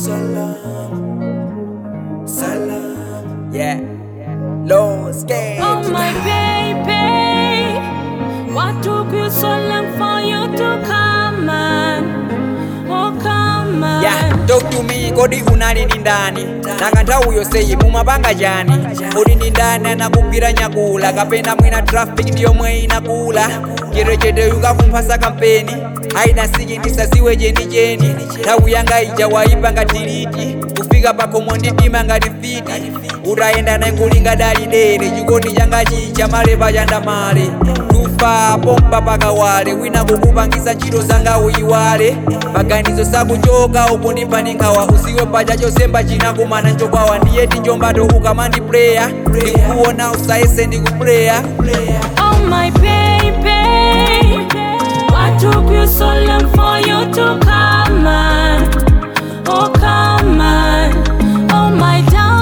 salam, salam. Yeah, Lord's Gate. Oh my baby, what took you so long for you to come on? Oh come on. Yeah, talk to me kodi unali ni ndani nanga nthawi yonseyi mumapanga chani kodi ndi ndani anakugwira nyakula kapena mwina traffic ndiyomwe inakula cherechetero kakumphasa kampeni aina siki ndisaziwe chenicheni nthawi yanga ija waipa ngati liti kufika pakhomo ndidima ngati fiti utayenda naikulinga dali dere chikondi changa chicha malepa chandamale tufa pompa pakawale wina kukupangisa ntchito zanga uyiwale paganizo sakuchoka upo ndipani nkhawa usiwe pacha chosemba chinakumana nchokwawa ndiye tinjombato ukamandipleya ndikukuona usayese ndikupleya Oh my baby, what took you so long for you to come on? Oh come on, oh my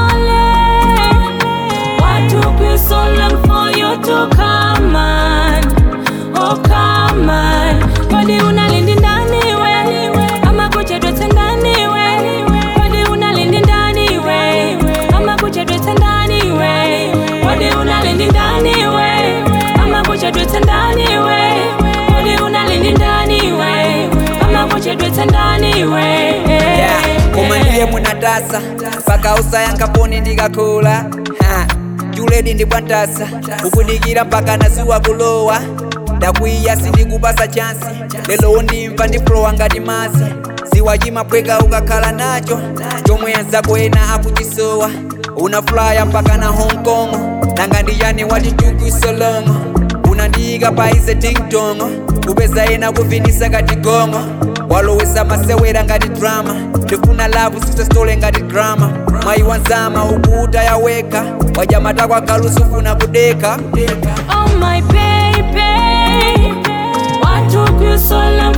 darling, what took you so long for you to come on? Oh come on, kwani unalindi ndani we, ama kuchedwete ndani we, kwani unalindi ndani we, ama kuchedwete ndani we, kwani unalindi ndani we, ama kuchedwete ndani we, kwani unalindi ndani we, ama kuchedwete ndani we. Yeah, koma ndiye munatasa mpaka usayanga poni ndikakula Ha, juledi ndibwantasa kukudikira mpaka nasiwa kulowa ndakwiya sindikupasa chansi lelo wondimva ndiplowa ngati mazi ziwa chimapweka ukakhala nacho chomwe anzako ena akuchisowa unafulaya mpaka na hong kong nanga ndiyani watichukwisolongo unandiyika paize tingtongo kupeza ena kuvinisa ngati gongo walowesa masewera ngati drama ndifuna lavu sisestole ngati drama mayi wanzama ukuta yaweka wajamata kwakalusufuna kudeka Oh my baby, what took you so long